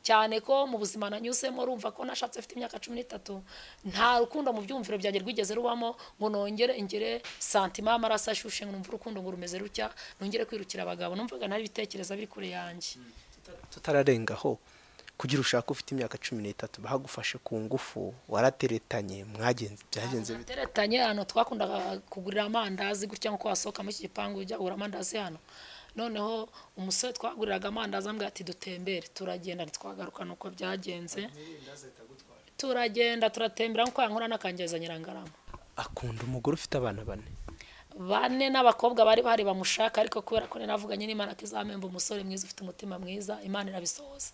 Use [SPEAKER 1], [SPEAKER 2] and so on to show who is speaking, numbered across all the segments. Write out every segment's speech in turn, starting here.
[SPEAKER 1] cyane ko mu buzima nanyuzemo urumva ko nashatse mfite imyaka cumi n'itatu nta rukundo mu byumviro byanjye rwigeze rubamo ngo nongere ingere santima y'amaraso ashyushye ngo numve urukundo ngo rumeze rutya nongere kwirukira abagabo numvaga nari ibitekerezo biri kure yanjye
[SPEAKER 2] tutararengaho kugira ushake ufite imyaka cumi n'itatu bahagufashe ku ngufu warateretanye mwagenze byagenze bite
[SPEAKER 1] teretanye hano twakundaga kugurira amandazi gutya nko wasohoka muri iki gipangu ujya kugura amandazi hano noneho umusore twaguriraga amandazi ambwira ati dutembere turagenda ntitwagaruka ni uko byagenze turagenda turatembera nkuko yankora n'akangeza nyirangarama
[SPEAKER 2] akunda umugore ufite abana bane
[SPEAKER 1] bane n'abakobwa bari bahari bamushaka ariko kubera ko navuganye n'imana ko izamemba umusore mwiza ufite umutima mwiza imana irabisohoza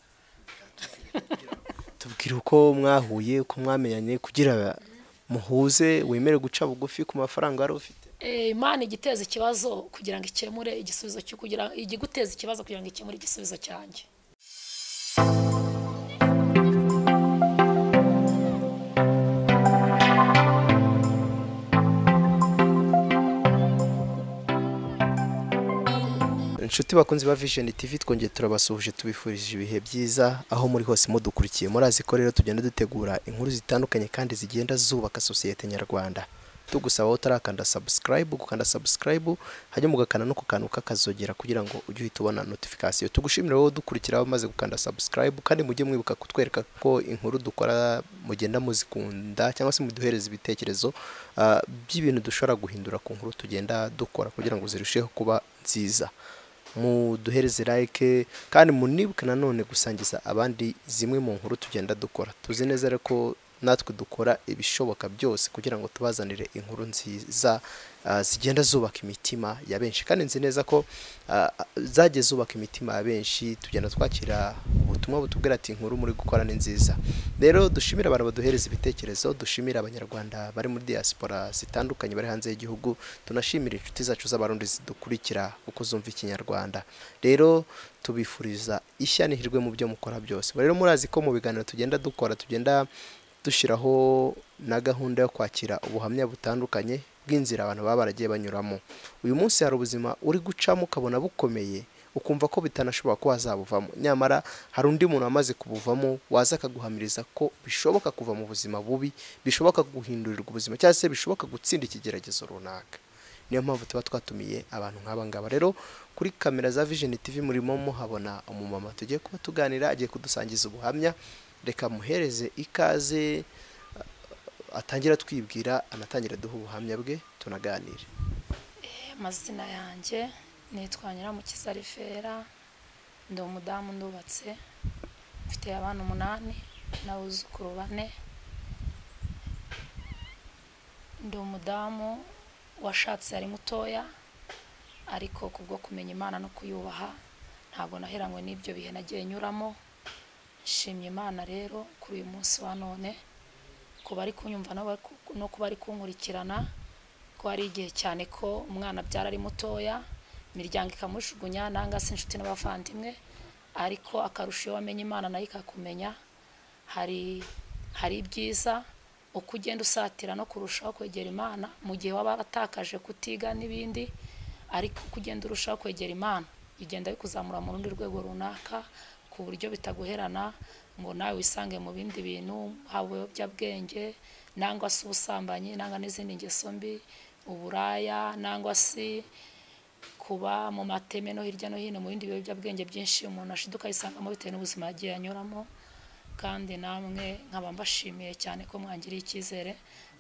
[SPEAKER 2] tubwire uko mwahuye uko mwamenyanye kugira muhuze wemere guca bugufi ku mafaranga wari ufite
[SPEAKER 1] Eh, imana igiteza ikibazo kugira ngo ikemure igisubizo cyo kugira iguteza ikibazo kugira ngo ikemure igisubizo cyanjye
[SPEAKER 2] inshuti bakunzi ba vision tv twongeye turabasuhuje tubifurije ibihe byiza aho muri hose mudukurikiye murazi ko rero tugenda dutegura inkuru zitandukanye kandi zigenda zubaka sosiyete nyarwanda tugusaba utarakanda subscribe gukanda subscribe hanyuma ugakanda no ku kantu kakazogera kugira ngo ujye uhita ubona notification tugushimire wowe dukurikira maze gukanda subscribe kandi mujye mwibuka kutwereka ko inkuru dukora mugenda muzikunda cyangwa se muduhereza ibitekerezo ah, by'ibintu dushobora guhindura ku nkuru tugenda dukora kugira ngo zirusheho kuba nziza muduhereze like kandi munibuke nanone gusangiza abandi zimwe mu nkuru tugenda dukora tuzi neza rero ko natwe dukora ibishoboka byose kugira ngo tubazanire inkuru nziza ah, zigenda zubaka imitima ya benshi kandi nzi neza ko ah, ah, zagiye zubaka imitima ya benshi tugenda twakira ubutumwa butubwira ati inkuru muri gukora ni nziza rero dushimire abantu baduhereza ibitekerezo dushimire abanyarwanda bari muri diaspora zitandukanye bari hanze y'igihugu tunashimire inshuti zacu z'abarundi zidukurikira uko zumva ikinyarwanda rero tubifuriza ishya n'ihirwe mu byo mukora byose rero murazi ko mu biganiro tugenda dukora tugenda dushyiraho na gahunda yo kwakira ubuhamya butandukanye bw'inzira abantu baba baragiye banyuramo uyu munsi hari ubuzima uri gucamo ukabona bukomeye ukumva ko bitanashobora ko wazabuvamo nyamara hari undi muntu wamaze kubuvamo waza akaguhamiriza ko bishoboka kuva mu buzima bubi bishoboka guhindurirwa ubuzima cyangwa se bishoboka gutsinda ikigeragezo runaka niyo mpamvu tuba twatumiye abantu nk'aba ngaba rero kuri kamera za vision tv murimo muhabona umumama tugiye kuba tuganira agiye kudusangiza ubuhamya reka muhereze ikaze atangira atwibwira anatangira aduha ubuhamya bwe tunaganire
[SPEAKER 1] amazina yanjye nitwa nyiramukiza rifera ndi umudamu ndubatse mfite abana umunani n'abuzukuru bane ndi umudamu washatse ari mutoya ariko ku bwo kumenya imana no kuyubaha ntabwo naheranywe n'ibyo bihe nagiye nyuramo nshimye imana rero kuri uyu munsi wa none ku bari kunyumva no bari ku- no ku bari kunkurikirana ko hari igihe cyane ko umwana abyara ari mutoya imiryango ikamushugunya nanga se inshuti n'abavandimwe ariko akarusho iyo wamenye imana nayo ikakumenya hari hari ibyiza uko ugenda usatira no kurushaho kwegera imana mu gihe waba waratakaje kutiga n'ibindi ariko uko ugenda urushaho kwegera imana bigenda bikuzamura mu rundi rwego runaka ku buryo bitaguherana ngo nawe wisange mu bindi bintu haba ibiyobyabwenge nangwa se ubusambanyi nangwa n'izindi ngeso mbi uburaya nangwa se kuba mu mateme no hirya no hino mu bindi biyobyabwenge byinshi umuntu ashiduka yisangamo bitewe n'ubuzima yagiye anyuramo kandi namwe nkaba mbashimiye cyane ko mwangiriye icyizere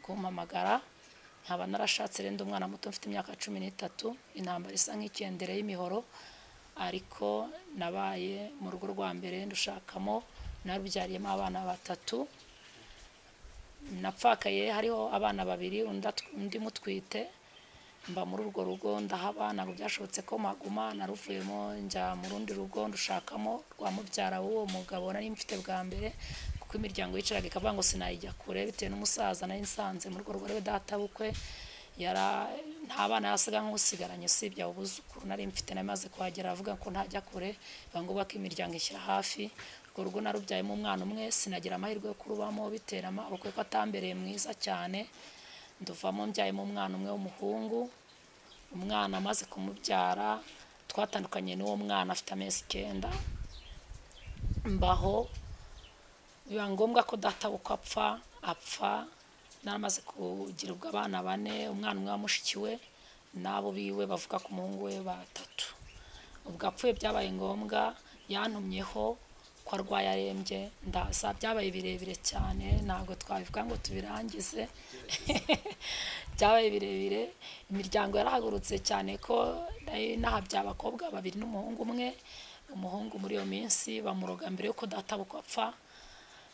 [SPEAKER 1] kumpamagara nkaba narashatse renda umwana muto mfite imyaka cumi n'itatu intambara isa nk'icyendere y'imihoro ariko nabaye mu rugo rwa mbere ndushakamo narubyariyemo abana batatu napfakaye hariho abana babiri undi at- undi mutwite mba muri urwo rugo ndahaba ntabwo byashobotse ko maguma naruvuyemo njya mu rundi rugo ndushakamo rwa mubyara w'uwo mugabo nari mfite bwa mbere kuko imiryango yicaraga ikavuga ngo sinayijya kure bitewe n'umusaza nari nsanze mu urwo rugo rwe databukwe yara nta bana yasiga nk'usigaranye usibye abo buzukuru nari mfite nari maze kuhagera avuga ko ntajya kure bivuga ngo ko imiryango ishyira hafi urwo rugo narubyayemo umwana umwe sinagira amahirwe yo kurubamo bitera amaboko ko atambereye mwiza cyane nduvamo mbyayemo umwana umwe w'umuhungu umwana amaze kumubyara twatandukanye n'uwo mwana afite amezi icyenda mbaho biba ngombwa ko data uko apfa apfa naramaze kugira ubwo abana bane umwana umwe wa mushiki we n'abo biwe bavuga ku muhungu we batatu ubwo apfuye byabaye ngombwa yantumyeho ko arwaye arembye ndaza byabaye birebire cyane ntabwo twabivuga ngo tubirangize byabaye birebire imiryango yarahagurutse cyane ko nari nahabye abakobwa babiri n'umuhungu umwe umuhungu muri iyo minsi bamuroga mbere y'uko databukwa apfa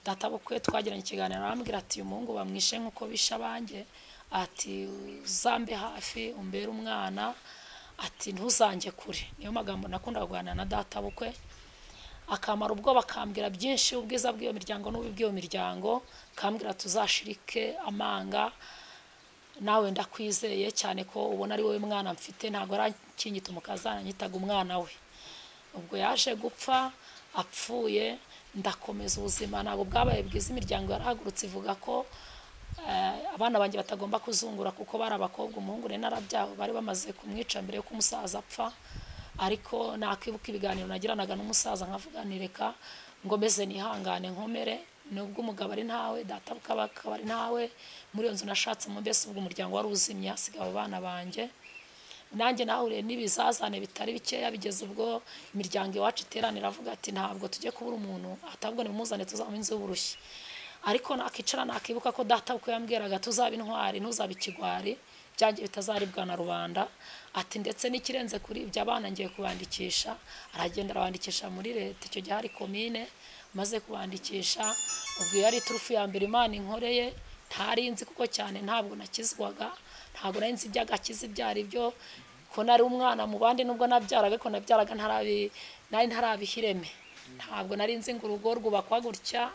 [SPEAKER 1] databukwe twagiranye ikiganiro arambwira ati uyu muhungu bamwishe nk'uko bishe abanjye ati uzambe hafi umbere umwana ati ntuzange kure niyo magambo nakundaga kuganira na databukwe akamara ubwo bakambwira byinshi ubwiza bw'iyo miryango n'ububi bw'iyo miryango kambwira tuzashirike amanga nawe ndakwizeye cyane ko ubona ari wowe mwana mfite ntabwo arakinyita umukazana nyitaga umwana we ubwo yaje gupfa apfuye ndakomeza ubuzima ntabwo bwabaye bwiza imiryango yarahagurutse ivuga ko eh, abana banjye batagomba kuzungura kuko bari abakobwa umuhungu rero narabyawe bari bamaze kumwica mbere y'uko umusaza apfa ariko nakwibuka ibiganiro nagiranaga n'umusaza nkavuganireka ngo meze nihangane nkomere nubwo umugabo ari ntawe data akaba ari ntawe muri iyo nzu nashatse mu mbese ubwo umuryango wari uzimye hasigaye abo bana banjye nanjye nahuriye n'ibizazane bitari bikeya bigeze ubwo imiryango iwacu iteranira avuga ati ntabwo tujye kubura umuntu atabwo nimumuzane tuzamuha inzu y'uburushyi ariko nakicara nakibuka ko data uko yambwiraga tuzabe intwari ntuzabe ikigwari byanjye bitazaribwa na rubanda ati ndetse n'ikirenze kuri ibyo abana ngiye kubandikisha aragenda arabandikisha muri leta icyo gihe hari komine maze kubandikisha ubwo iyo ari turufu ya mbere imana inkoreye ntari nzi kuko cyane ntabwo nakizwaga ntabwo nari nzi iby'agakiza ibyo ari byo ko nari umwana mu bandi nubwo nabyaraga ko nabyaraga ntarabi nari ntarabihireme ntabwo nari nzi ngo urugo rwubakwa gutya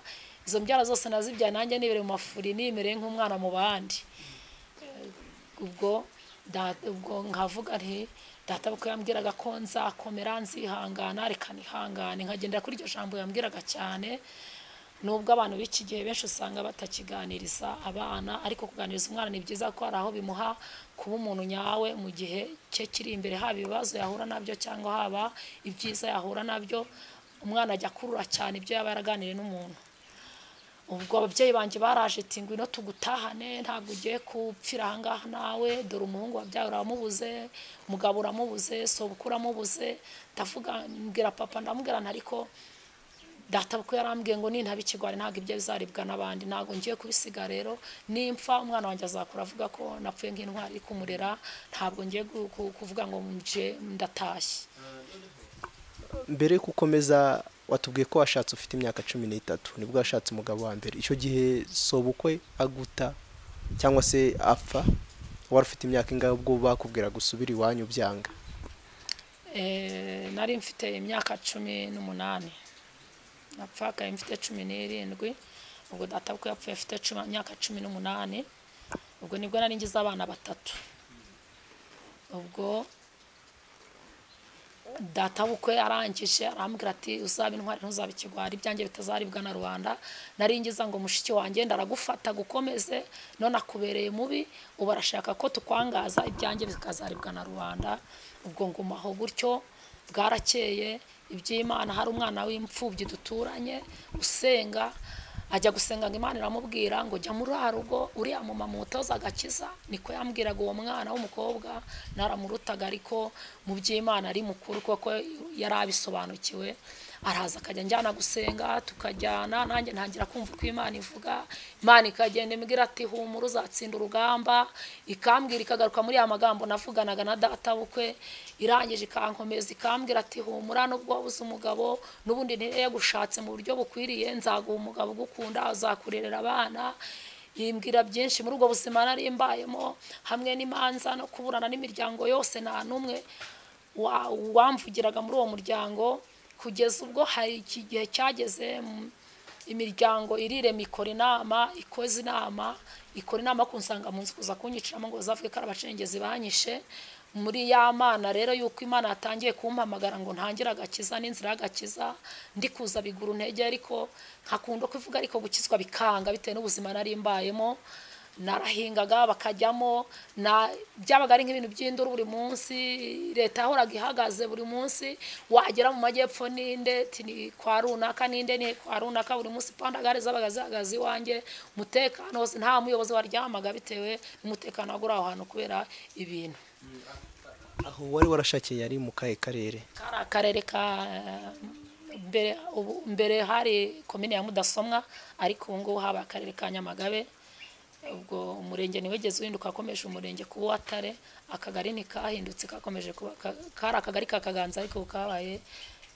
[SPEAKER 1] izo mbyara zose nazibyaye nanjye nibere mu mafuri nimereye nk'umwana mu bandi ubwo ubwo nkavuga nti data kuko yambwiraga ko nzakomera nzihangana reka nihangane nkagendera kuri iryo jambo yambwiraga cyane nubwo abantu b'iki gihe benshi usanga batakiganiriza abana ariko kuganiriza umwana ni byiza ko hari aho bimuha kuba umuntu nyawe mu gihe cye kiri imbere haba ibibazo yahura nabyo cyangwa haba ibyiza yahura nabyo umwana ajya akurura cyane ibyo yaba yaraganiriye n'umuntu ubwo ababyeyi banjye baraje ati ngwino tugutahane ntabwo ugiye kupfira ahangaha nawe dore umuhungu wabyawe uramubuze umugabo uramubuze sobukuru uramubuze ndavuga mbwira papa ndamubwira ariko data kuko yarambwiye ngo nintaba ikigwari ntabwo ibyo bizaribwa n'abandi ntabwo ngiye kubisiga rero nimfa umwana wanjye azakura avuga ko napfuye nk'intwari iri kumurera ntabwo ngiye kuvuga ngo nje ndatashye
[SPEAKER 2] mbere yuko ukomeza watubwiye ko washatse ufite imyaka cumi n'itatu nibwo washatse umugabo wa mbere icyo gihe sobukwe aguta cyangwa se apfa wari ufite imyaka ingahe ubwo bakubwira gusubira iwanyu byanga
[SPEAKER 1] Eh, nari mfite imyaka cumi n'umunani napfaga mfite cumi n'irindwi ubwo data ko yapfuye afite cumi- imyaka cumi n'umunani ubwo nibwo nari ngize abana batatu ubwo data bukwe arangije arambwira ati uzaba intwari ntuzaba ikigwari ibyanjye bitazaribwa na rubanda naringiza ngo mushiki wanjye ndaragufata gukomeze none akubereye mubi ubu arashaka ko tukwangaza ibyanjye bikazaribwa na rubanda ubwo ngumaho gutyo bwarakeye iby'imana hari umwana w'imfubyi duturanye usenga ajya gusenga ngo imana iramubwira ngo jya muri wa rugo uriya mu mutoza agakiza niko yambwiraga uwo mwana w'umukobwa naramurutaga ariko mu by'imana ari mukuru kuko yari abisobanukiwe araza akajya njyana gusenga tukajyana nanjye ntangira kumva uko imana ivuga imana ikagenda imbwira ati humura uzatsinda urugamba ikambwira ikagaruka muri ya magambo navuganaga na data bukwe irangije ikankomeza ikambwira ati humura nubwo wabuze umugabo n'ubundi ntiyagushatse mu buryo bukwiriye nzaguha umugabo ugukunda azakurerera abana yimbwira byinshi muri ubwo buzima nari mbayemo hamwe n'imanza no kuburana n'imiryango yose nta n'umwe wa- wamvugiraga muri uwo muryango kugeza ubwo hari iki gihe cyageze mm, imiryango irirema ikora inama ikoze inama ikora inama ku nsangamazu kuza kunyiciramo ngo bazavuge ko ari abacengezi banyishe muri ya mana rero yuko imana yatangiye kumpamagara ngo ntangire agakiza n'inzira y'agakiza ndi kuza bigura intege ariko nkakunda kuvuga ariko gukizwa bikanga bitewe n'ubuzima nari mbayemo narahingaga bakajyamo na byabaga ari nk'ibintu by'induru buri munsi leta yahoraga ihagaze buri munsi wagera mu majyepfo ninde ti ni kwa runaka ninde ni kwa runaka buri munsi pandagare zabaga zihagaze iwanjye umutekano wose nta muyobozi waryamaga bitewe n'umutekano wagura aho hantu kubera ibintu
[SPEAKER 2] aho wari warashakiye yari mu kahe karere
[SPEAKER 1] kari akarere ka mbere ubu- mbere hari komine ya mudasomwa ariko ubu ngubu habaye akarere ka nyamagabe ubwo umurenge ntiwigeze uhinduka akomeje umurenge kuba uwatare akagari ntikahindutse kakomeje kuba ka- kari akagari ka kaganza ariko ubu kabaye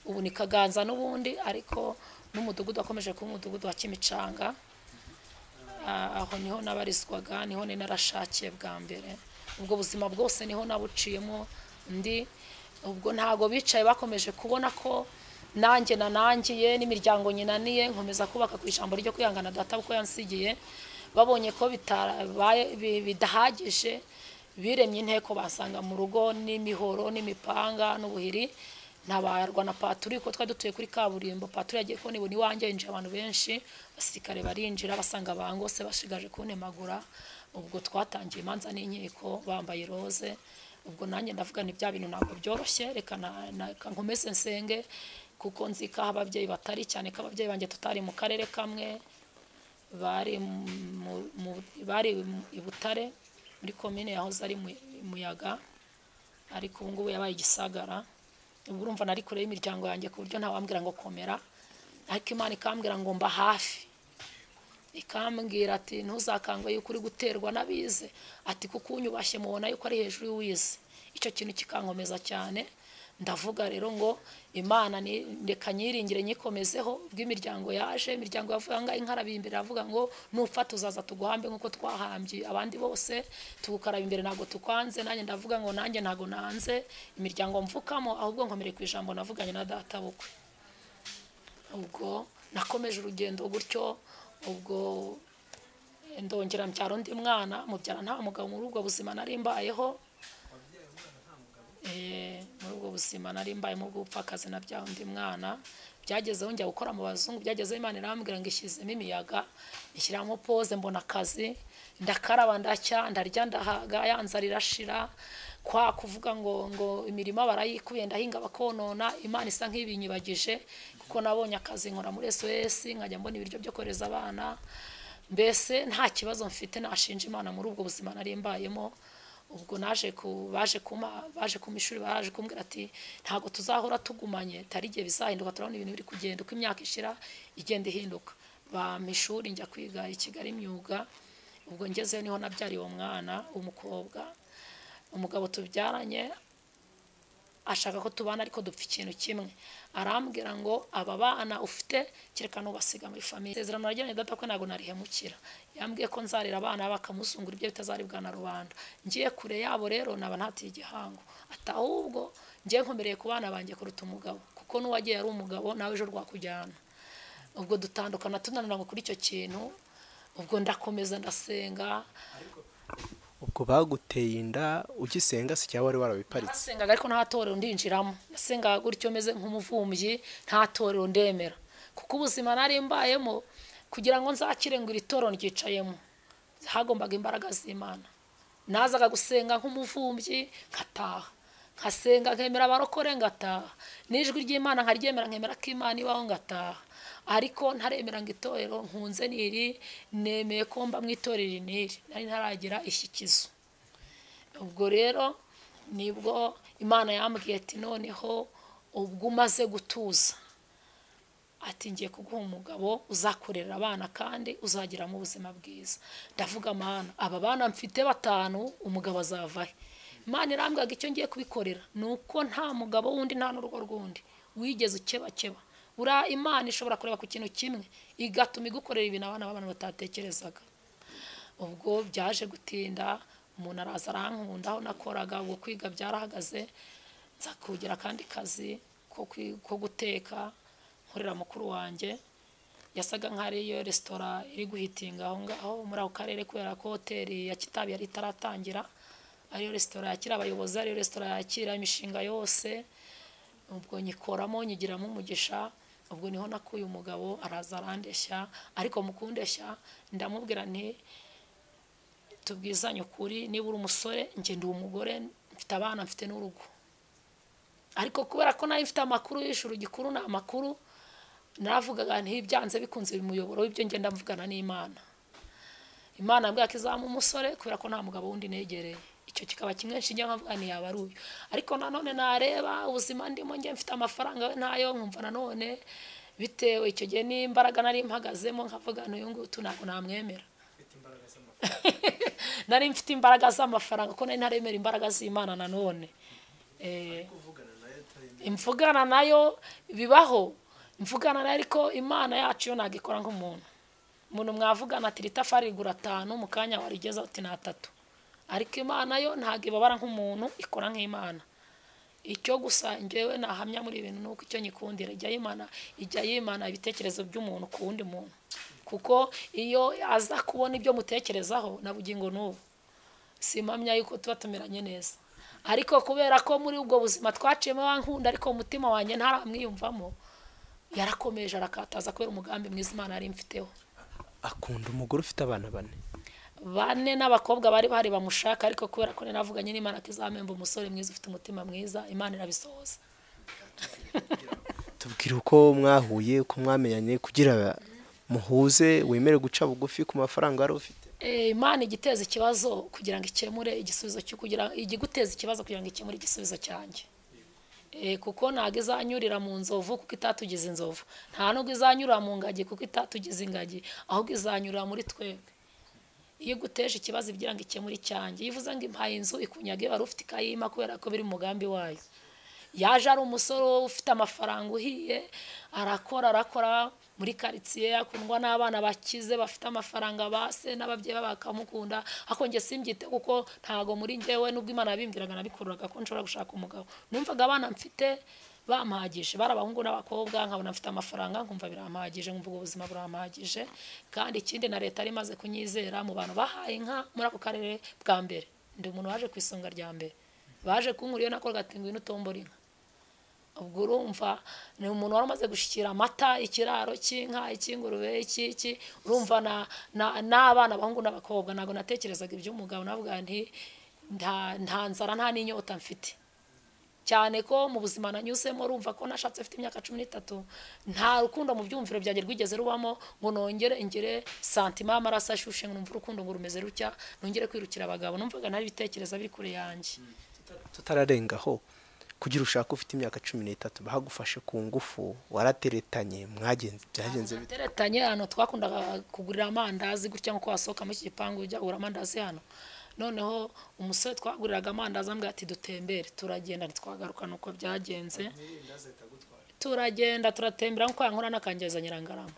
[SPEAKER 1] ubu ni kaganza n'ubundi ariko n'umudugudu wakomeje kuba umudugudu wa kimicanga Ah, aho niho nabarizwaga niho ni narashakiye bwa mbere ubwo buzima bwose niho nabuciyemo ndi ubwo ntago bicaye bakomeje kubona ko nanjye nanangiye n'imiryango nyinaniye nkomeza kubaka ku ijambo ryo kwihangana data uko yansigiye babonye ko bitarabaye- bi- bidahagije biremye inteko basanga mu rugo n'imihoro n'imipanga n'ubuhiri ntabarwa na paturi kuko twari dutuye kuri kaburimbo paturi yagiye kubona ibona iwanjye yinjira abantu benshi abasirikare barinjira basanga bangose bashigaje kuntemagura ubwo twatangiye imanza n'inkiko bambaye roze ubwo nanjye ndavuga ni bya bintu ntabwo byoroshye reka na- na- reka nkomeze nsenge kuko nzi ko aho ababyeyi batari cyane ko ababyeyi banjye tutari mu karere kamwe bari mu- mu- bari mu- i butare muri komine yahoze ari Mu- muyaga ariko ubu ngubu yabaye igisagara ubwo urumva nari kure y'imiryango yanjye ku buryo ntawambwira ngo komera ariko imana ikambwira ngo mba hafi ikambwira ati ntuzakangwe yuko uri guterwa n'abize ati kuko unyubashye mubona yuko ari hejuru y'uwize icyo kintu kikankomeza cyane ndavuga rero ngo imana ni- reka nyiringire nyikomezeho bw'imiryango yaje imiryango yavuga ngo inkarabiye imbere avuga ngo nupfa tuzaza tuguhambe nk'uko twahambye abandi bose tugukaraba imbere ntabwo tukwanze nanjye ndavuga ngo nanjye ntabwo nanze imiryango mvukamo ahubwo nkomere ku ijambo navuganye na data bukwe ubwo nakomeje urugendo gutyo ubwo ndongera mbyara undi mwana mubyara nta mugabo muri ubwo buzima nari mbayeho Eh, muri ubwo buzima nari mbaye mu bw'ubupfakazi na bya undi mwana byagezeho njya gukora mu bazungu byagezeho imana irambwira ngo ishyizemo imiyaga ishyiramo pose mbona akazi ndakaraba ndacya ndarya ndahaga ya nzara irashira kwa kuvuga ngo ngo imirima barayikuye ndahinga bakonona imana isa nk'ibinyibagije kuko nabonye akazi nkora muri sos nkajya mbona ibiryo byo kohereza abana mbese nta kibazo mfite nashinja imana muri ubwo buzima nari mbayemo ubwo naje ku baje kuma baje kuma ishuri baraje kumbwira ati ntabwo tuzahora tugumanye tari igihe bizahinduka turabona ibintu biri kugenda uko imyaka ishira igenda ihinduka bampa ishuri njya kwiga i kigali imyuga ubwo ngezeyo niho nabyariye uwo mwana w'umukobwa umugabo tubyaranye ashaka ko tubana ariko dupfa ikintu kimwe arambwira ngo aba bana ufite kereka n'ubasiga muri famiye isezerano naragiranye data ko ntabwo narihemukira yambwiye ko nzarira abana bakamuzungura ibyo bitazaribwa na rubanda ngiye kure yabo rero naba ntatiye igihango ati ahubwo ngiye nkomereye ku bana banjye kuruta umugabo kuko n'uwagiye ari umugabo nawe ejo rwakujyana ubwo dutandukana tunanira ngo kuri icyo kintu ubwo ndakomeza ndasenga
[SPEAKER 2] ubwo baguteye inda ugisenga se cyangwa wari warabiparitse
[SPEAKER 1] nasengaga ariko nta torero ndinjiramo nasengaga gutyo meze nk'umuvumbyi nta torero ndemera kuko ubuzima nari mbayemo kugira ngo nzakire ngo iri toro ryicayemo hagombaga imbaraga z'imana nazaga gusenga nk'umuvumbyi ngataha nkasenga nkemera abarokore ngataha n'ijwi ry'imana nkaryemera nkemera ko imana ibaho ngataha ariko ntaremera ngo itorero nkunze niri nemeye ko mba mu itorero niri nari ntaragira ishyikizo ubwo rero nibwo imana yambwiye ati noneho ubwo umaze gutuza ati ngiye kuguha umugabo uzakorera abana kandi uzagiramo ubuzima bwiza ndavuga amana aba bana mfite batanu umugabo azavahe imana irambwaga icyo ngiye kubikorera ni uko nta mugabo wundi nta n'urugo rw'undi wigeze ukebakeba buriya imana ishobora kureba ku kintu kimwe igatuma igukorera ibintu abana b'abantu batatekerezaga ubwo byaje gutinda umuntu araza arankunda aho nakoraga ubwo kwiga byarahagaze nza kugira akandi kazi ko kwi- ko guteka nkorera mukuru wanjye yasaga nkaho ariyo resitora iri guhitinga aho ngaho muri ako karere kubera ko hoteli ya kitabi yari itaratangira ariyo resitora yakira abayobozi ariyo resitora yakira imishinga yose ubwo nyikoramo nyigiramo umugisha ubwo niho nakuye umugabo araza arandeshya ariko mu kundeshya ndamubwira nti tubwizanye ukuri niba uri umusore njye ndi umugore mfite abana mfite n'urugo ariko kubera ko nari mfite amakuru y'ijuru gikuru ni amakuru naravugaga ntibyanze bikunze umuyoboro w'ibyo ngenda mvugana n'imana imana mbwira ko izaba umusore kubera ko nta mugabo wundi negereye icyo kikaba kimwe nshinge nkavuga yaba ari uyu ariko nanone nareba ubuzima ndimo njye mfite amafaranga we ntayo nkumva nanone bitewe icyo gihe n'imbaraga nari mpagazemo nkavuga n'uyu nguyu ntabwo namwemera nari mfite imbaraga z'amafaranga ko nari ntaremera imbaraga z'imana nanone imvugana nayo bibaho mvugana nayo ariko imana yacu yo ntabwo ikora nk'umuntu umuntu mwavugana ati ritafari rigura atanu mu kanya warigeza uti ni atatu ariko imana yo ntabwo ibabara nk'umuntu ikora nk'imana icyo gusa njyewe nahamya muri ibintu ni uko icyo nyikundira ijya yimana ijya yimana ibitekerezo by'umuntu ku wundi muntu kuko iyo aza kubona ibyo mutekerezaho na bugingo n'ubu simpamya yuko tuba tumeranye neza ariko kubera ko muri ubwo buzima twaciyemo abankunda ariko umutima wanjye ntaramwiyumvamo yarakomeje arakataza kubera umugambi mwiza imana yari imfiteho
[SPEAKER 2] akunda umugore ufite abana bane
[SPEAKER 1] bane n'abakobwa bari bahari bamushaka ariko kubera ko navuganye n'imana ko izamemba umusore mwiza ufite umutima mwiza imana irabisohoza
[SPEAKER 2] tubwire uko mwahuye uko mwamenyanye kugira muhuze wemere guca bugufi ku mafaranga wari ufite
[SPEAKER 1] Eh, imana igiteza ikibazo kugira ngo ikemure igisubizo cyo kugira igiguteza ikibazo kugira ngo ikemure igisubizo cyanjye Eh, kuko ntabwo izanyurira mu nzovu kuko itatugize inzovu nta nubwo izanyurira mu ngagi kuko itatugize ingagi ahubwo izanyurira muri twebwe iyo iguteje ikibazo igira ngo ikemure icyanjye iyo ivuze ngo impaye inzu ikunyaga wari ufite ikayima kubera ko biri mu mugambi wayo yaje ari umusore wowe ufite amafaranga uhiye arakora arakora muri karitsiye akundwa n'abana bakize bafite amafaranga base n'ababyeyi babo bakamukunda ariko njye simbyite kuko ntabwo muri njyewe n'ubwo imana yabimbwiraga nabikururaga ko nshobora gushaka umugabo numvaga abana mfite bampagije bari abahungu n'abakobwa nkabona mfite amafaranga nkumva birampagije nkumva ubwo buzima burampagije kandi ikindi na leta yari imaze kunyizera mu bantu bahaye inka muri ako karere bwa mbere ndi umuntu waje ku isonga rya mbere baje kunkura iyo nakoraga ati ngwino utombora inka ubwo urumva ni umuntu wari umaze gushyikira amata ikiraro cy'inka icy'ingurube icy'iki urumva na- na- n'abana abahungu n'abakobwa ntabwo natekerezaga iby'umugabo navuga nti nta- nta nzara nta n'inyota mfite cyane ko mu buzima nanyuzemo urumva ko nashatse mfite imyaka cumi n'itatu nta rukundo mu byumviro byanjye rwigeze rubamo ngo nongere ingere santima y'amaraso ashushe ngo numve urukundo ngo rumeze rutya nongere kwirukira abagabo numvaga ntari ibitekereza biri kure yanjye
[SPEAKER 2] tutararengaho kugira ushake ufite imyaka cumi n'itatu bahagufashe ku ngufu warateretanye mwagenze byagenze bite?
[SPEAKER 1] twateretanye hano twakundaga kugurira amandazi gutya nko wasohoka muri iki gipangu ujya kugura amandazi hano noneho umusore twaguriraga amandazi ambwira ati dutembere turagenda ntitwagaruka ni uko byagenze turagenda turatembera nkuko yankora n'akangeza nyirangarama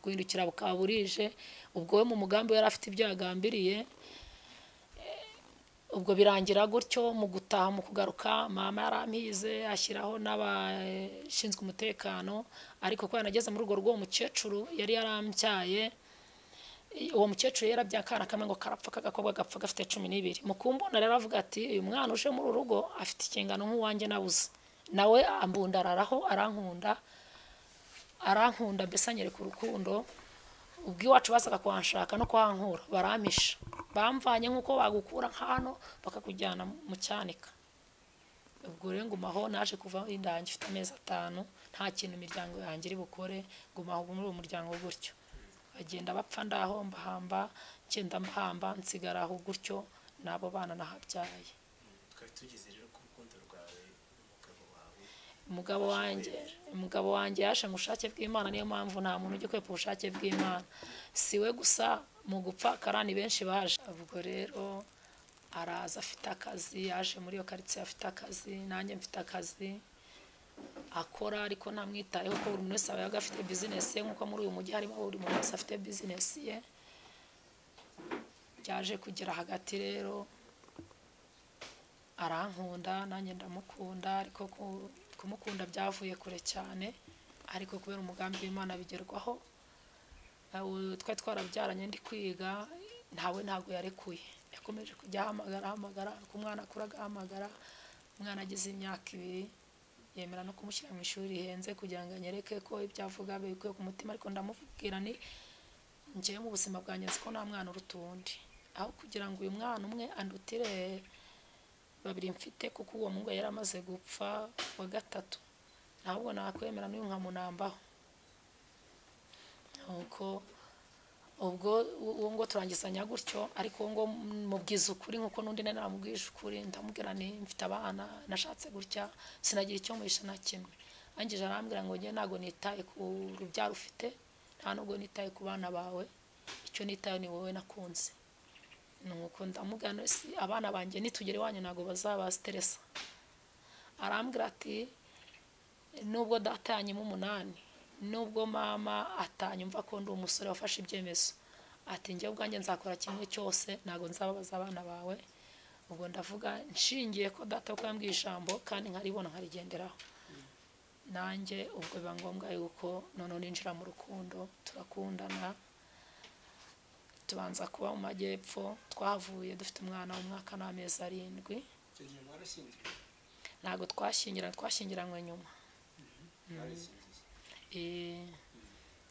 [SPEAKER 1] guhindukira bukaba burije ubwo we mu mugambi we yari afite ibyo yagambiriye ubwo birangira gutyo mu gutaha mu kugaruka mama yarampize ashyiraho n'abashinzwe umutekano ariko kubera nageze mu rugo rw'uwo mukecuru yari yarambyaye uwo mukecuru yari yarabyaye akana kamwe ngo karapfa k'agakobwa gapfa gafite cumi n'ibiri mukumbona rero avuga ati uyu mwana uje muri uru rugo afite inshingano nk'uwanjye nabuze nawe ambundararaho arankunda arankunda mbese anyereka urukundo ubwo iwacu bazaga kuhanshaka no kuhankura barampisha bamvanye nk'uko bagukura hano bakakujyana mu cyanika ubwo rero ngumaho naje kuva indangi ifite amezi atanu nta kintu imiryango yanjye iri bukore ngumaho muri uwo muryango gutyo bagenda bapfa ndaho mbahamba ngenda mbahamba nsigara aho gutyo n'abo bana nahabyaye umugabo wanjye umugabo wanjye yaje mu bushake bw'imana niyo mpamvu nta muntu ujya kwepa ubushake bw'imana si we gusa mu gupfa karani benshi baje ubwo rero araza afite akazi yaje muri iyo karitsiye afite akazi nanjye mfite akazi akora ariko ntamwitayeho ko buri muntu wese aba afite bizinesi ye nk'uko muri uyu mujyi harimo buri muntu wese afite bizinesi ye byaje kugera hagati rero arankunda nanjye ndamukunda ariko ku- kumukunda byavuye kure cyane ariko kubera umugambi w'imana bigerwaho ubu twari twarabyaranye ndi kwiga ntawe ntabwo yarekuye yakomeje kujya ahamagara ahamagara uko umwana akura agahamagara umwana agize imyaka ibiri yemera no kumushyira mu ishuri rihenze kugira ngo anyereke ko ibyo avuga bikuye ku mutima ariko ndamubwira ni njyewe mu buzima bwanjye nzi ko nta mwana uruta uwundi aho kugira ngo uyu mwana umwe andutire babiri mfite kuko uwo muhungu yari amaze gupfa wa gatatu ntabwo nakwemera n'uyu nkamunambaho nuko ubwo uwo ngo turangizanya gutyo ariko uwo ngo mubwiza ukuri nk'uko n'undi nawe namubwije ukuri ndamubwira ni mfite abana nashatse gutya sinagira icyo muhisha na kimwe angije arambwira ngo njye ntabwo nitaye ku rubyaro ufite nta nubwo nitaye ku bana bawe icyo nitaye ni wowe nakunze nuko ndamugana si abana banjye nitugera iwanyu ntabwo bazabasiteresa arambwira ati nubwo data yanyuma umunani nubwo mama atanyumva ko ndi umusore wafashe ibyemezo ati njye ubwanjye nzakora kimwe cyose ntabwo nzababaza abana bawe ubwo ndavuga nshingiye ko data ko yambwiye ijambo kandi nkaribona nkarigenderaho nanjye ubwo biba ngombwa yuko noneho ninjira mu rukundo turakundana tubanza kuba mu majyepfo twahavuye dufite umwana w'umwaka n'amezi arindwi ntabwo twashyingiranywe twashyingiranywe nyuma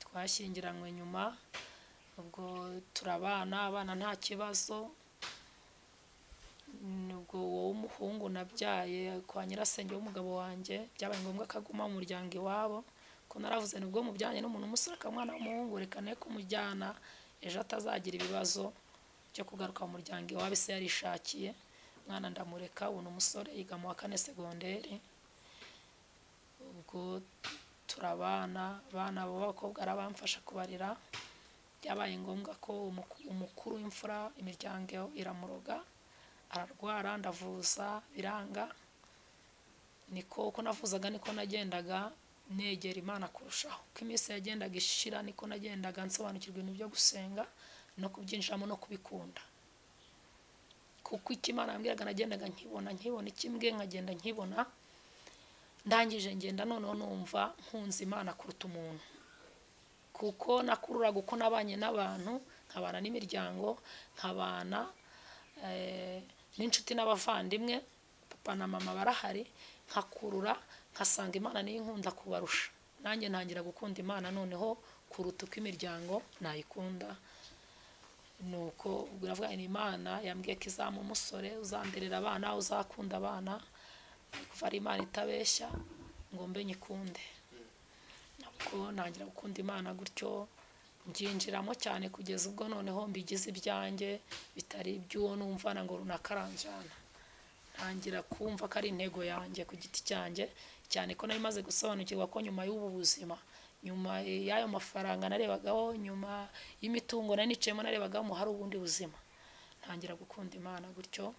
[SPEAKER 1] twashyingiranywe nyuma ubwo turabana abana nta kibazo ubwo wowe umuhungu nabyaye kwa nyirasenge w'umugabo wanjye byabaye ngombwa ko aguma mu muryango iwabo ko naravuze nubwo mubyanjye n'umuntu umusore akamwana w'umuhungu reka ne kumujyana ejo atazagira ibibazo byo kugaruka mu muryango iwabo ese yarishakiye umwana ndamureka ubu ni umusore yiga mu wa kane segonderi ubwo turabana abana b'abakobwa arabamfasha kubarira byabaye ngombwa ko umukuru w'imfura imiryango iramuroga ararwara ndavuza biranga niko uko navuzaga niko nagendaga negera imana kurushaho uko iminsi yagendaga ishira niko nagendaga nsobanukirwa ibintu byo gusenga no kubyinjiramo no kubikunda kuko icyo imana yambwiraga nagendaga nkibona nkibona ikimbwe nkagenda nkibona ndangije ngenda noneho numva nkunze imana kuruta umuntu kuko nakururaga uko nabanye n'abantu nkabana n'imiryango nkabana n'inshuti n'abavandimwe papa na mama barahari nkakurura nkasanga imana niyo inkunda kubarusha nanjye ntangira gukunda imana noneho kuruta uko imiryango nayikunda ni uko biravuga ni imana yambwiye ko izama umusore uzanderera abana uzakunda abana kuva ari imana itabeshya ngo mbe nyikunde ntabwo ntangira gukunda imana gutyo mbyinjiramo cyane kugeza ubwo noneho mbigize ibyanjye bitari iby'uwo numva ngo runaka aranjyana ntangira kumva ko ari intego yanjye ku giti cyanjye cyane ko nari maze gusobanukirwa ko nyuma y'ubu buzima nyuma y'ayo mafaranga narebagaho nyuma y'imitungo nari nicayemo narebagaho hari ubundi buzima ntangira gukunda imana gutyo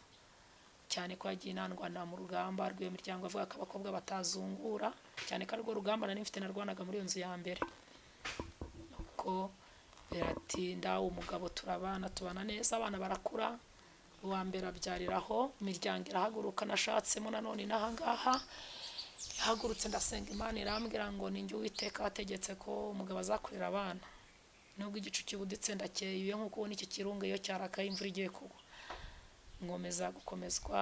[SPEAKER 1] cyane ko yagiye inandwanira mu rugamba rw'iyo miryango avuga ko abakobwa batazungura cyane ko arirwo rugamba nari mfite narwanaga muri iyo nzu ya mbere kuko biratinda umugabo turabana tubana neza abana barakura uwa mbere abyariraho imiryango irahaguruka nashatsemo nanone inahangaha ihagurutse ndasenga imana irambwira ngo ninjye uwiteka wategetse ko umugabo azakurira abana nubwo igicu kibuditse ndakeye nk'uko ubona iki kirunga iyo cyarakaye imvura igiye kugwa ngomeza gukomezwa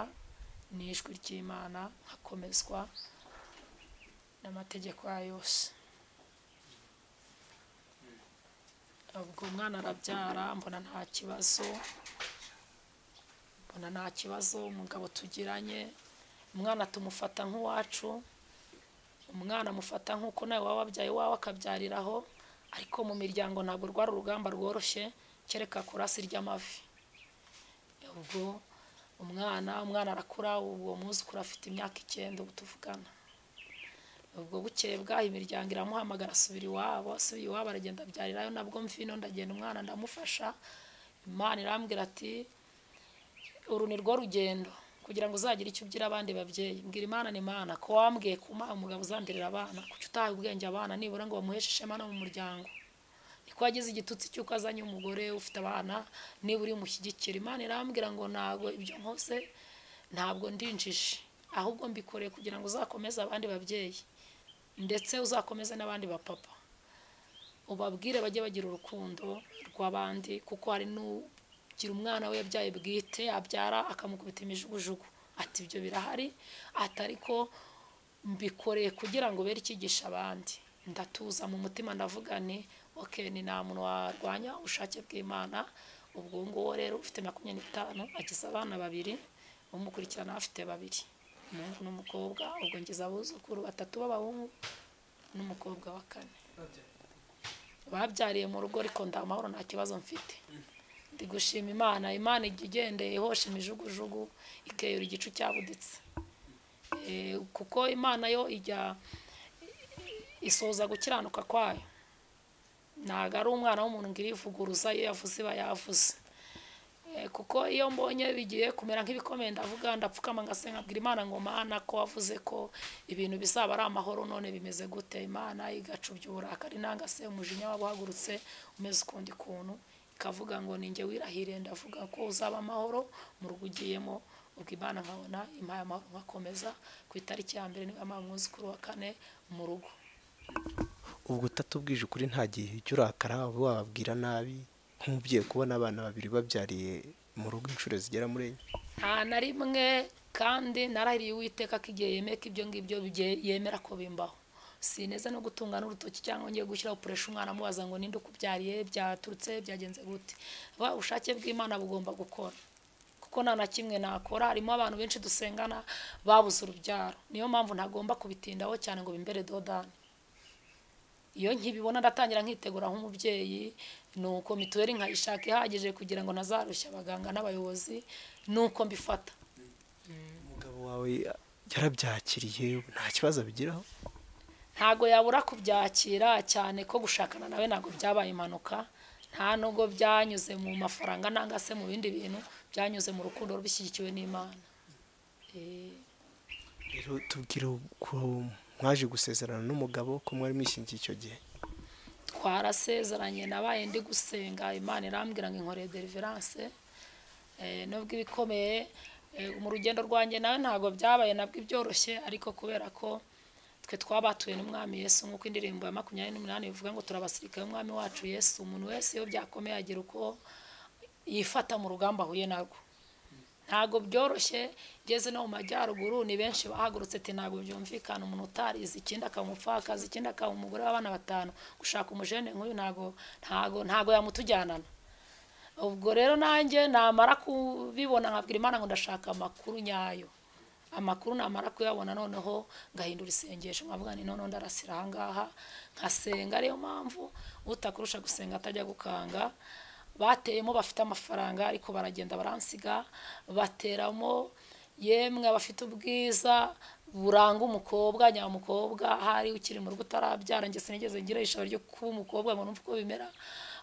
[SPEAKER 1] n'ijwi ry'imana hakomezwa n'amategeko yayo yose ubwo umwana arabyara mbona nta kibazo mbona nta kibazo umugabo tugiranye umwana tumufata nk'uwacu umwana amufata nk'uko nawe waba wabyaye iwawe akabyariraho ariko mu miryango ntabwo rwari urugamba rworoshye kereka kurasi ry'amavi ubwo umwana umwana arakura uwo mwuzukuru afite imyaka icyenda ubu tuvugana ubwo bukeye bwaho imiryango iramuhamagara asubira iwabo asubiye iwabo aragenda abyarirayo nabwo mvino ndagenda umwana ndamufasha imana irambwira ati uru ni rwo rugendo kugira ngo uzagire icyo ugira abandi babyeyi mbwira imana ni imana ko wambwiye kuma umugabo uzandirira abana kuki utahaye ubwenge abana nibura ngo bamuheshe ishema no mu muryango niko wagize igitutsi cy'uko azanye umugore ufite abana niba uri mushyigikira imana irambwira ngo ntabwo ibyo nkoze ntabwo ndinjije ahubwo mbikoreye kugira ngo uzakomeze abandi babyeyi ndetse uzakomeze n'abandi bapapa ubabwire bajye bagira urukundo rw'abandi kuko hari n'ugira umwana we yabyaye bwite abyara akamukubita imijugujugu ati ibyo birahari ati ariko mbikoreye kugira ngo bere icyigisha abandi ndatuza mu mutima ndavuga ni oke ni nta muntu warwanya ubushake bw'imana ubwo uwo nguwo rero ufite makumyabiri n'itanu akiza abana babiri umukurikirana afite babiri umuhungu n'umukobwa ubwo ngize abuzukuru batatu b'abahungu n'umukobwa wa kane babyariye mu rugo ariko nta mahoro nta kibazo mfite ndi gushima imana imana ijya igendeye ihosha imijugujugu ikeyura igicu cyabuditse Eh, kuko imana yo ijya isoza gukiranuka kwayo ntabwo ari umwana w'umuntu ngo irivuguruza iyo yavuze iba yavuze Eh, kuko iyo mbonye bigiye kumera nk'ibikomeye ndavuga ndapfukama ngasenga abwira imana ngo mana ko wavuze ko ibintu bizaba ari amahoro none bimeze gute imana igacubya uburakari nanga se umujinya waba uhagurutse umeze ukundi kuntu ikavuga ngo ninjye wirahiriye ndavuga ko uzaba amahoro mu rugo ugiyemo ubwo imana nkabona impaye amahoro nkakomeza ku itariki ya mbere niba mpamvu umwuzukuru wa kane mu rugo
[SPEAKER 2] ubwo utatubwije ukuri nta gihe ujya urakara waba wababwira nabi nk'umubyeyi kubona abana babiri babyariye mu rugo inshuro zigera muri enye
[SPEAKER 1] nta na rimwe kandi narahiriye uwiteka ko igihe yemeye ko ibyo ngibyo bye- yemera ko bimbaho sineze no gutunga n'urutoki cyangwa ngiye gushyiraho puresha umwana amubaza ngo ninde ukubyariye byaturutse byagenze gute Vuga, ubushake bw'imana bugomba gukora kuko nta na kimwe nakora harimo abantu benshi dusengana babuze urubyaro niyo mpamvu ntagomba kubitindaho cyane ngo bimbere dodani iyo nkibibona ndatangira nkitegura nk'umubyeyi nuko mituweli nkayishaka ihagije kugira ngo ntazarushya abaganga n'abayobozi nuko mbifata
[SPEAKER 2] umugabo wawe yarabyakiriye nta kibazo abigiraho
[SPEAKER 1] ntago yabura kubyakira cyane ko gushakana nawe ntabwo byabaye impanuka nta nubwo byanyuze mu mafaranga nanga se mu bindi bintu byanyuze mu rukundo bishyigikiwe n'imana Eh,
[SPEAKER 2] rero tubwire ko mwaje gusezerana n'umugabo ko mwari mwishingiye icyo gihe
[SPEAKER 1] twarasezeranye nabaye ndi gusenga imana irambwira ngo inkoreye deliverance Eh, nubwo ibikomeye eh, mu rugendo rwanjye nawe ntabwo byabaye nabwo ibyoroshye ariko kubera ko twe twabatuye n'umwami yesu nk'uko indirimbo ya makumyabiri n'umunani bivuga ngo turabasirikare umwami wacu yesu umuntu wese iyo byakomeye agira uko yifata mu rugamba ahuye narwo ntabwo byoroshye ngeze no mu majyaruguru ni benshi bahagurutse ati ntabwo byumvikana umuntu utarize ikindi akaba umupfakazi ikindi akaba umugore w'abana batanu gushaka umujene nk'uyu ntabwo ntabwo ntabwo yamutujyanana ubwo rero nanjye namara kubibona nkabwira imana ngo ndashaka amakuru nyayo amakuru namara kuyabona noneho ngahindura isengesho nkavuga ni noneho ndarasira aha ngaha nkasenga ariyo mpamvu utakurusha gusenga atajya gukanga bateyemo bafite amafaranga ariko baragenda baransiga bateramo yemwe abafite ubwiza buranga umukobwa nyamukobwa ahari ukiri mu rugo utarabyara njye sinigeze ngira ishobora ryo kuba umukobwa ngo numve uko bimera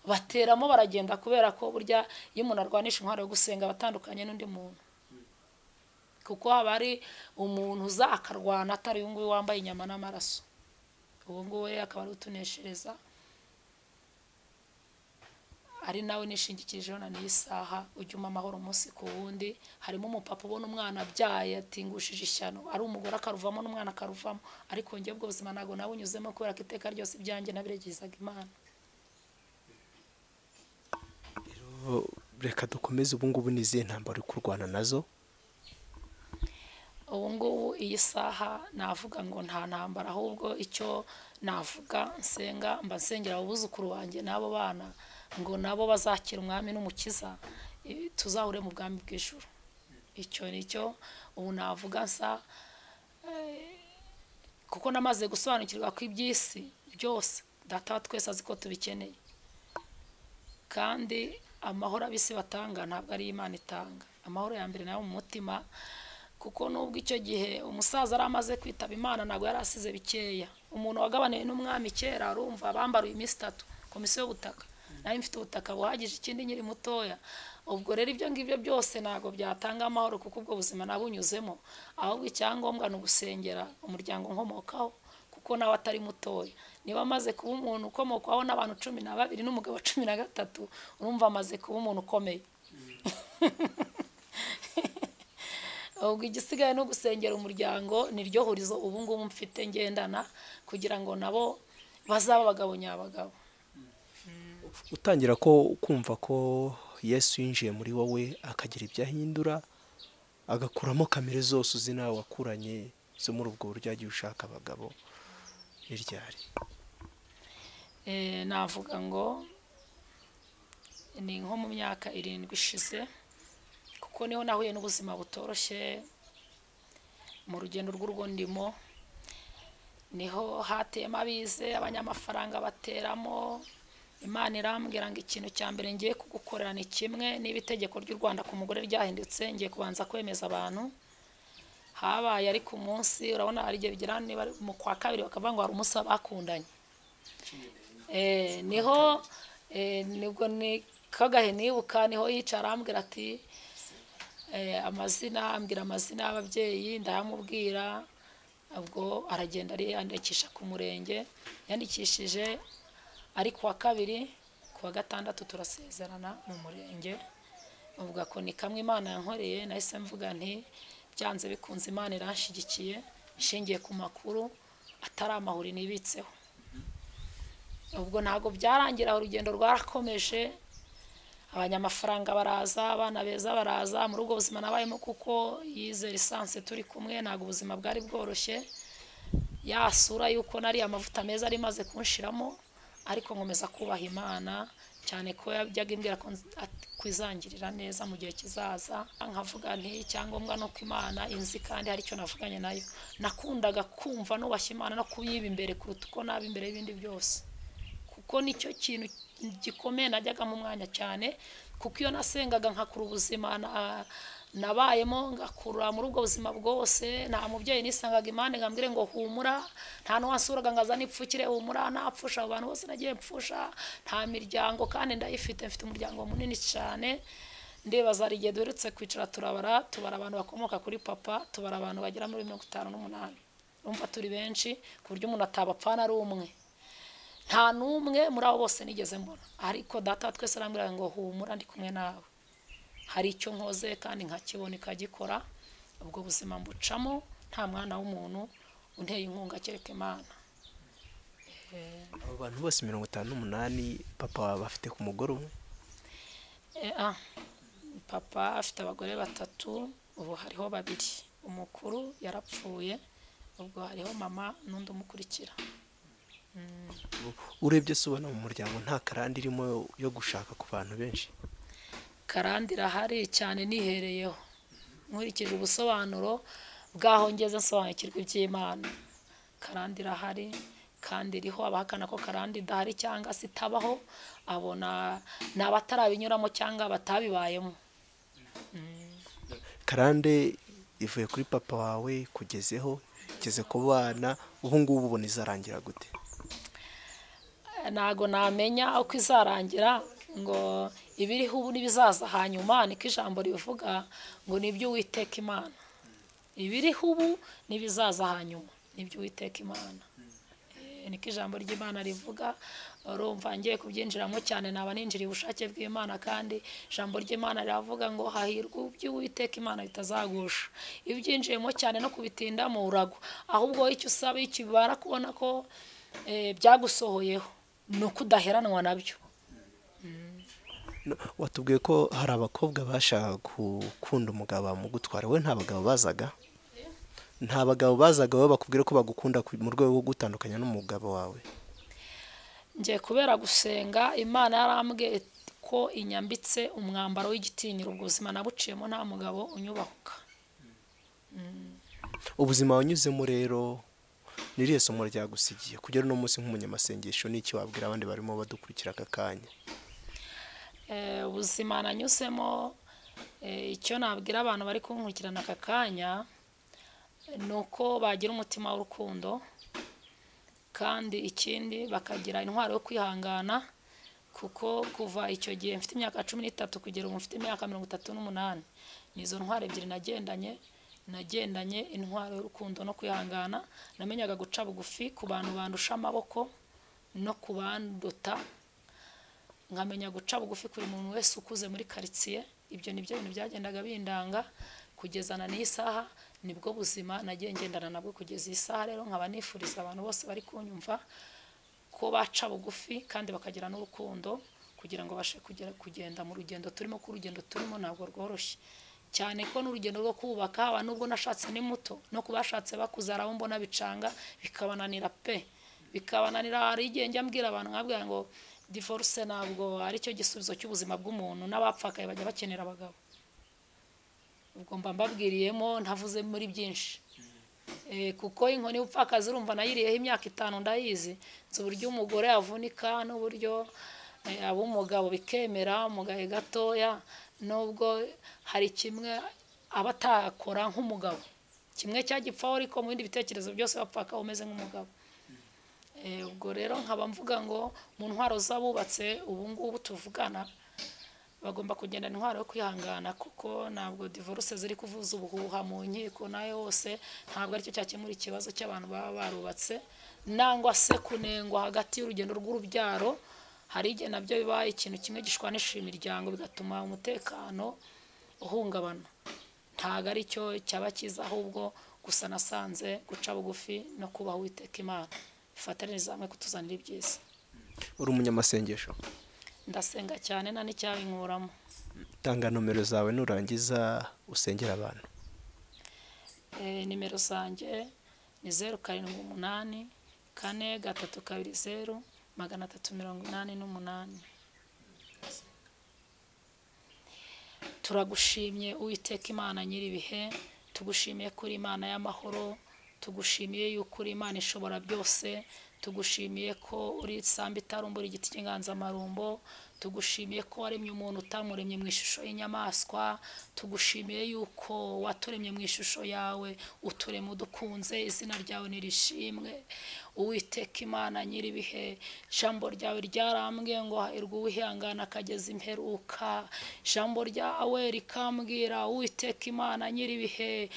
[SPEAKER 1] bateramo baragenda kubera ko burya iyo umuntu arwanisha intwaro yo gusenga aba atandukanye n'undi muntu kuko haba hari umuntu uza akarwana atari uyu nguyu wambaye inyama n'amaraso uwo nguwo rero akaba ari utuneshereza ari nawe nishingikirijeho na n'iyi saha ujya umpa amahoro umunsi ku wundi harimo umupapa ubona umwana abyaye atingushije ishyano ari umugore akaruvamo n'umwana akaruvamo ariko njye ubwo buzima ntabwo nabunyuzemo kubera ko iteka ryose ibyanjye nabiregezaga imana
[SPEAKER 2] rero reka dukomeze ubu ngubu ni izihe ntambaro uri kurwana nazo
[SPEAKER 1] ubu ngubu iyi saha navuga ngo nta ntambara ahubwo icyo navuga nsenga mba nsengera abuzukuru banjye n'abo bana ngo nabo bazakira umwami n'umukiza eh, tuzahure mu bwami bw'ijuru icyo ni cyo ubu navuga nsa eh, kuko namaze gusobanukirwa ko iby'isi byose data wa twese azi ko tubikeneye kandi amahoro abisi batanga ntabwo ari imana itanga amahoro ya mbere nayo mu mutima kuko nubwo icyo gihe umusaza yari amaze kwitaba imana ntabwo yari asize bikeya umuntu wagabaniwe n'umwami kera arumva bambaruye iminsi itatu komisiyo y'ubutaka nayo mfite ubutaka buhagije ikindi nkiri mutoya ubwo rero ibyo ngibyo byose ntabwo byatanga amahoro kuko ubwo buzima nabunyuzemo ahubwo icyangombwa ni ugusengera umuryango nkomokaho kuko nawe atari mutoya niba amaze kuba umuntu ukomokwaho n'abantu cumi na babiri n'umugabo cumi na gatatu urumva amaze kuba umuntu ukomeye ubwo igisigaye no gusengera umuryango niryo hurizo ubu ngubu mfite ngendana kugira ngo nabo bazabe abagabo nyabagabo
[SPEAKER 2] utangira ko kumva ko yesu yinjiye muri wowe akagira ibyo ahindura agakuramo kamere zose uzi nawe wakuranye zo muri ubwo buryo yagiye ushaka abagabo ni ryari
[SPEAKER 1] Eh, navuga ngo ni nko mu myaka irindwi ishize kuko niho nahuye n'ubuzima butoroshye mu rugendo rw'urwo ndimo niho hateyemo abize abanyamafaranga bateramo imana irambwira ngo ikintu cya mbere ngiye kugukorera ni kimwe niba itegeko ry'u rwanda ku mugore ryahindutse ngiye kubanza kwemeza abantu habaye ari ku munsi urabona hari igihe bigera niba ari mu kwa kabiri bakavuga ngo hari umunsi w'abakundanye Eh, niho eh, nibwo ni kagahe nibuka niho yicara arambwira ati eh, amazina ambwira amazina y'ababyeyi ndayamubwira ubwo aragenda ariyandikisha ku murenge yandikishije ari kuwa kabiri kuwa gatandatu turasezerana mu murenge uvuga ko ni kamwe imana yankoreye nahise mvuga nti byanze bikunze imana iranshyigikiye ishingiye ku makuru atari amahuri nibitseho ubwo ntabwo byarangira urugendo rwarakomeje abanyamafaranga baraza abana beza baraza muri ubwo buzima nabayemo kuko yize lisansi turi kumwe ntabwo ubuzima bwari bworoshye yasura yuko nari amavuta meza ari maze kunshiramo ariko nkomeza kubaha imana cyane ko yajyaga imbwira ko nz- at- kwizangirira neza mu gihe kizaza nkavuga nti icyangombwa ni uko imana inzi kandi hari icyo navuganye nayo nakundaga kumva nubashye imana no kuyiba imbere kuruta uko naba imbere y'ibindi byose kuko nicyo kintu gikomeye najyaga mu mwanya cyane kuko iyo nasengaga nkakura ubuzima na- nabayemo ngakura muri ubwo buzima bwose nta mubyeyi nisangaga imana ngo ambwire ngo humura nta n'uwasuraga ngo azane ipfukire humura napfusha abo bantu bose nagiye mpfusha nta miryango kandi ndayifite mfite umuryango munini cyane ndibaza hari igihe duherutse kwicara turabara tubara abantu bakomoka kuri papa tubara abantu bagera muri mirongo itanu n'umunani urumva turi benshi ku buryo umuntu atabapfana ari umwe nta n'umwe muri abo bose nigeze mbona ariko data wa twese arambwira ngo humura ndi kumwe nawe hari icyo nkoze kandi nkakibona ikagikora ubwo buzima mbucamo nta mwana w'umuntu unteye inkunga kereka imana
[SPEAKER 2] abo bantu bose mirongo itanu n'umunani papa wawe bafite ku mugore umwe
[SPEAKER 1] Eh, ah, papa afite abagore batatu ubu hariho babiri umukuru yarapfuye ubwo hariho mama n'undi umukurikira
[SPEAKER 2] urebye se ubona mu muryango nta karande irimo yo gushaka ku bantu benshi
[SPEAKER 1] karande irahari cyane nihereyeho nkurikije ubusobanuro bw'aho ngeze nsobanukirwa iby'imana karande irahari kandi iriho abahakana ko karande idahari cyangwa se itabaho abona ni abatarabinyuramo cyangwa batabibayemo
[SPEAKER 2] karande ivuye kuri papa wawe kugezeho igeze ku bana ubu ngubu ubona izarangira gute
[SPEAKER 1] ntago namenya uko izarangira ngo ibiriho ubu n'ibizaza hanyuma niko ijambo rivuga ngo ni ibyo uwiteka imana ibiriho ubu n'ibizaza hanyuma ni ibyo uwiteka imana Eh, niko ijambo ry'imana rivuga urumva ngiye kubyinjiramo cyane naba ninjiriye ubushake bw'imana kandi ijambo ry'imana riravuga ngo hahirwa iby'uwiteka imana bitazagusha iyo ubyinjiyemo cyane no kubitindamo uragwa ahubwo icyo usaba iyo ukibara kubona ko eh, byagusohoyeho ni uko udaheranwa nabyo
[SPEAKER 2] No, watubwiye ko hari abakobwa bashaka gukunda umugabo bamugutwara wowe nta bagabo bazaga nta bagabo bazaga wowe bakubwira ko bagukunda ku- mu rwego rwo gutandukanya n'umugabo wawe
[SPEAKER 1] ngiye kubera gusenga imana yarambwiye ko inyambitse umwambaro w'igitinyiro ubwo buzima nabuciyemo nta mugabo unyubahuka
[SPEAKER 2] ubuzima wanyuzemo rero niriya somo ryagusigiye kugera uno munsi nk'umunyamasengesho n'iki wabwira abandi barimo badukurikira aka kanya
[SPEAKER 1] Eh, ubuzima nanyuzemo eh, icyo nabwira abantu bari kunkurikirana aka kanya ni uko bagira umutima w'urukundo kandi ikindi bakagira intwaro yo kwihangana kuko kuva icyo gihe mfite imyaka cumi n'itatu kugera ubu mfite imyaka mirongo itatu n'umunani ni izo ntwaro ebyiri nagendanye nagendanye intwaro y'urukundo no kwihangana namenyaga guca bugufi ku bantu bandusha amaboko no ku banduta nkamenya guca bugufi kuri muntu wese ukuze muri karitsiye ibyo ni byo bintu byagendaga bindanga kugezana n'iyi saha nibwo buzima nagiye ngendana nabwo kugeza iyi saha rero nkaba nifuriza abantu bose bari kunyumva ko baca bugufi kandi bakagira n'urukundo kugira ngo babashe kugera kugenda mu rugendo turimo ko urugendo turimo ntabwo rworoshye cyane ko n'urugendo rwo kubaka haba nubwo nashatse ni muto no ku bashatse bakuze hari abo mbona bicanga bikabananira pe bikabananira hari igihe njya mbwira abantu nkabwira ngo divorce ntabwo ari cyo gisubizo cy'ubuzima bw'umuntu n'abapfakaye bajya bakenera abagabo ubwo mba mbabwiriyemo ntavuze muri byinshi Eh, kuko inkoni upfakazi urumva nayiriyeho imyaka itanu ndayizi nzi uburyo umugore yavunika n'uburyo eh, ab'umugabo bikemera umugahe gatoya nubwo hari kimwe aba atakora nk'umugabo kimwe cyagipfaho ariko mu bindi bitekerezo byose bapfaka umeze nk'umugabo Eh, ubwo rero nkaba mvuga ngo mu ntwaro z'abubatse ubu ngubu tuvugana bagomba kugenda intwaro yo kwihangana kuko ntabwo divorce ziri kuvuza ubuhuha mu nkiko nayo hose ntabwo aricyo cyakemura ikibazo cy'abantu baba barubatse nangwa se kunengwa hagati y'urugendo rw'urubyaro hari igihe nabyo bibaye ikintu kimwe gishwanisha imiryango bigatuma umutekano uhungabana ntabwo ari cyo cyaba cyiza ahubwo gusa nasanze guca bugufi no kubaha uwiteka imana ifataniriza hamwe kutuzanira ibyiza
[SPEAKER 2] uri umunyamasengesho
[SPEAKER 1] ndasenga cyane nta n'icyabinkuramo
[SPEAKER 2] tanga nomero zawe nurangiza usengera abantu
[SPEAKER 1] Eh, nimero zanjye ni zeru karindwi umunani kane gatatu kabiri zeru magana atatu mirongo inani n'umunani turagushimye uwiteka imana nyir'ibihe tugushimiye kuri imana y'amahoro tugushimiye yuko uri imana ishobora byose tugushimiye ko uri isambi itarumbura igiti cy'inganzamarumbo tugushimiye ko waremye umuntu utamuremye mu ishusho y'inyamaswa tugushimiye yuko waturemye mu ishusho yawe uturema udukunze izina ryawe nirishimwe uwiteka imana nyir'ibihe ijambo ryawe ryarambwiye ngo hahirwa uwihangana akageza imperuka ijambo ryawe rikambwira uwiteka imana nyir'ibihe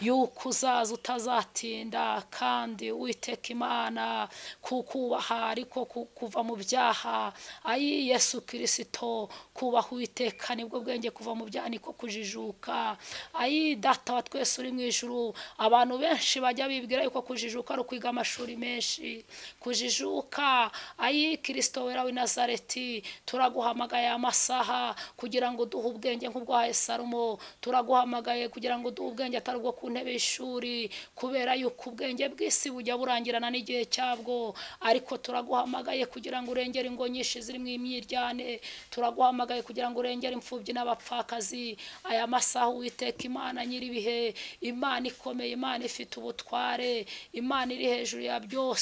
[SPEAKER 1] yuko uzaza utazatinda kandi uwiteka imana kukubaha ariko ku- kuva mu byaha ayi yesu kirisito kubaha uwiteka nibwo bwenge kuva mu byaha niko kujijuka ayi data wa twese uri mu ijuru abantu benshi bajya bibwira yuko kujijuka ari ukwiga amashuri menshi kujijuka ayi kirisito wera w'i nazareti turaguhamagaye aya masaha kugira ngo duhe ubwenge nk'ubwa salomo turaguhamagaye kugira ngo duhe ubwenge atari ubwo ku ntebe y'ishuri kubera yuko ubwenge bw'isi bujya burangirana n'igihe cyabwo ariko turaguhamagaye kugira ngo urengere ingo nyinshi zirimo imyiryane turaguhamagaye kugira ngo urengere imfubyi n'abapfakazi aya masaha uwiteka imana nyir'ibihe imana ikomeye imana ifite ubutware imana iri hejuru ya byose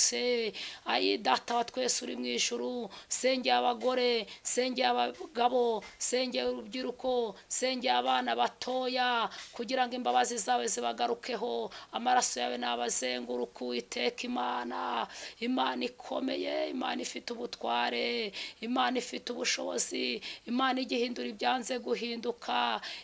[SPEAKER 1] ayi data wa twese uri mu ijuru sengeye abagore sengeye abagabo sengeye urubyiruko sengeye abana batoya kugira ngo imbabazi zawe zibagarukeho amaraso yawe nabazenguruka uwiteka imana imana ikomeye imana ifite ubutware imana ifite ubushobozi imana igihindura ibyanze guhinduka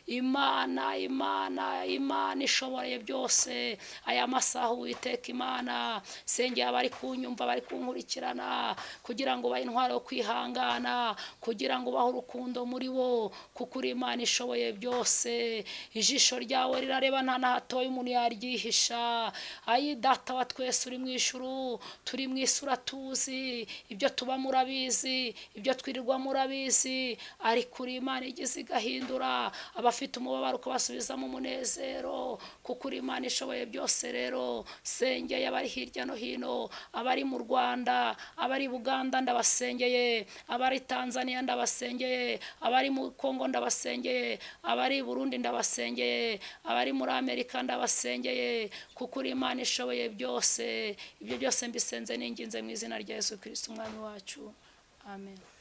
[SPEAKER 1] imana imana imana ishoboye byose aya masaha uwiteka imana sengeye abari kunyumva bari kunkurikirana kugira ngo bahe intwaro yo kwihangana kugira ngo ubahe urukundo muri bo kuko uri imana ishoboye byose ijisho ryawe rirareba nta na hatoya umuntu yaryihisha ayi data wa twese uri mu ijuru turi mu isura tuzi ibyo tuba murabizi ibyo twirirwa murabizi ariko uri imana igize igahindura abafite umubabaro ukabasubizamo umunezero kuko uri imana ishoboye byose rero sengeye abari hirya no hino abari mu rwanda abari buganda ndabasengeye abari tanzania ndabasengeye abari mu kongo ndabasengeye abari i burundi ndabasengeye abari muri amerika ndabasengeye kuko uri imana ishoboye byose ibyo byose mbisenze ninginze mu izina rya yesu kirisiti umwami wacu amen